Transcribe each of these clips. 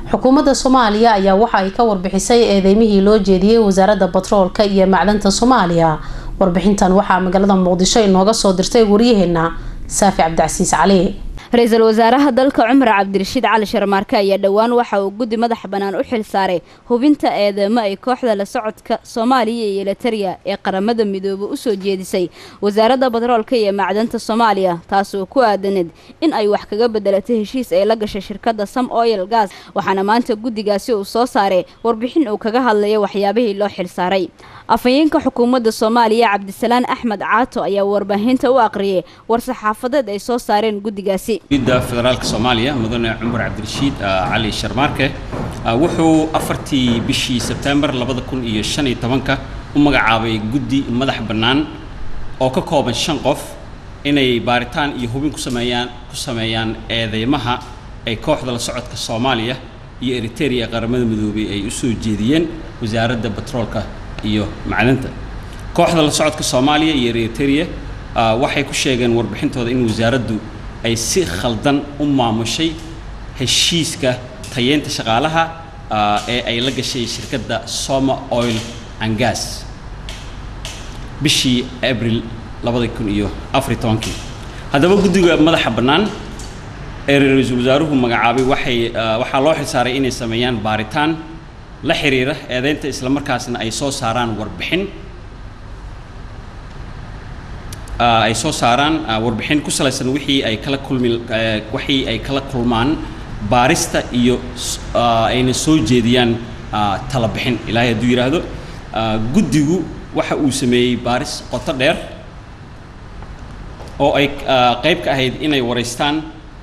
xukuumadda soomaaliya ayaa waxa ay ka warbixisay eedeymihii loo jeediyey wasaaradda batroolka iyo macdanta soomaaliya warbixintan waxaa magaalada muqdisho inooga soo dirtay waryaheena saafi cabdicasiis cali ra-iisul wasaaraha dalka cumar cabdirashiid cali sharmaarke ayaa dhowaan waxa uu guddi madax bannaan u xil saaray hubinta eedeymo ay kooxda la socodka soomaaliya iyo elitariya ee qaramada midoobe usoo jeedisay wasaaradda batroolka iyo macdanta soomaaliya taas oo ku aadaneed in ay wax kaga bedelatay heshiis ay la gashay shirkadda sam oil gas waxaana maanta guddigaasi uu soo saaray warbixin uu kaga hadlaya waxyaabihii loo xil saaray afhayeenka xukuumadda soomaaliya cabdisalaan axmed caato ayaa warbaahinta u aqriyay war-saxaafadeed ay soo saareen guddigaasi gudda federaalka soomaaliya mudane cumar cabdirashiid cali sharmaarke wuxuu afartii bishii sebtembar labada kun iyo shan iyo tobanka u magacaabay guddi madax bannaan oo ka kooban shan qof inay baaritaan iyo hubin ku sameeyaan ku sameeyaan eedeymaha ay kooxda la socodka soomaaliya iyo eriteria ee qaramada midoobay ay u soo jeediyeen wasaaradda batroolka iyo macdanta kooxda la socodka soomaaliya iyo eriteria waxay ku sheegeen warbixintooda in wasaaraddu ay si khaldan u maamushay heshiiska tayeynta shaqaalaha ee ay la gashay shirkadda soma oil and gas bishii abril labada kun iyo afariy tobankii haddaba guddiga madaxa bannaan ee ra-iisul wasaaruhu magacaabay waxay waxaa loo xilsaaray inay sameeyaan baaritaan la xiriira eedeynta islamarkaasna ay soo saaraan warbixin ay soo saaraan warbixin ku salaysan wixii ay kala kulmi wixii ay kala kulmaan baarista iyo ayna soo jeediyaan tala bixin ilaahay hadduu yidhaahdo guddigu waxa uu sameeyey baaris qoto dheer oo ay qayb ka ahayd inay waraystaan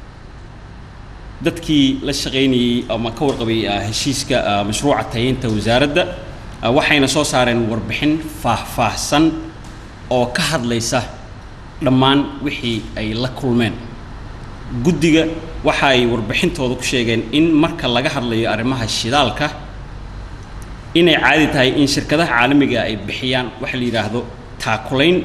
dadkii la shaqaynayey ama ka warqabay heshiiska mashruuca tayeynta wasaaradda waxayna soo saareen warbixin faahfaahsan oo ka hadlaysa dhammaan wixii ay la kulmeen guddiga waxa ay warbixintooda ku sheegeen in marka laga hadlayo arrimaha shidaalka inay caadi tahay in shirkadaha caalamiga ay bixiyaan waxa la yidhaahdo taakulayn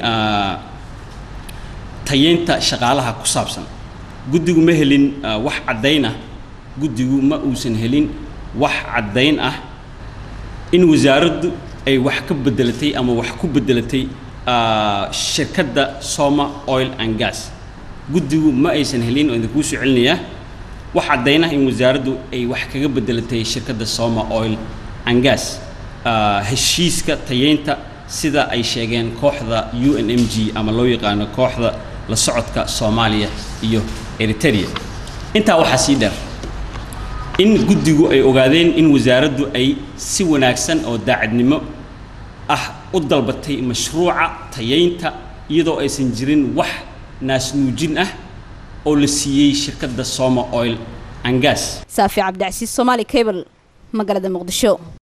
tayeynta shaqaalaha ku saabsan guddigu ma helin wax caddayn ah guddigu ma uusan helin wax caddayn ah in wasaaraddu ay wax ka bedelatay ama wax ku bedelatay shirkadda soma oil and gas guddigu ma aysan helin oo idinkuu soo celinayaa wax caddaynah in wasaaraddu ay wax kaga bedelatay shirkadda soma oil and gas heshiiska tayeynta sida ay sheegeen kooxda u n m g ama loo yaqaano kooxda la socodka soomaaliya iyo eriteria intaa waxaa sii dheer in guddigu ay ogaadeen in wasaaraddu ay si wanaagsan oo daacadnimo ah u dalbatay mashruuca tayeynta iyadoo aysan jirin wax naasnuujin ah oo la siiyey shirkadda soma oil and gas saafi cabdicasiis somaali cable magaalada muqdisho